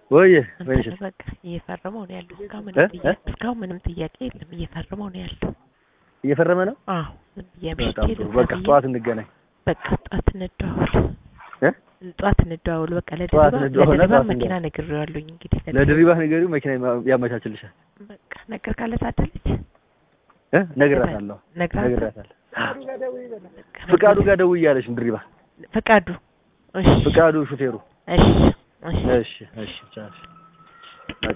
ወይ እንትን ወይንሽ በቃ እየፈረመው ነው ያለው። እስካሁን እ? ምንም ጥያቄ እ? እስካሁን ምንም ጥያቄ የለም። እየፈረመው ነው ያለው። እየፈረመ ነው። አዎ ዝም ብዬ በጣም አምሽቼ ጥሩ። ልብላ በቃ ብዬ ጠዋት እንገናኝ። በቃ ጠዋት እንደዋወል እ? ጠዋት እንደዋወል በቃ ጠዋት ለድሪባ እንደዋወል፣ ለድሪባ ጠዋት መኪና እንደዋወል። ነግሬዋለሁኝ እንግዲህ ለድሪባ ንገሪው፣ መኪና ያመቻችልሻል። በቃ ነገር ካለ ታደለች እ? ነግራታለሁ ነግራት ነግራታለሁ። ፍቃዱ ጋር ደውዬ አለሽ ድሪባ። ፈቃዱ እሺ ፍቃዱ ሹፌሩ። እሺ እሺ እሺ እሺ ቻው።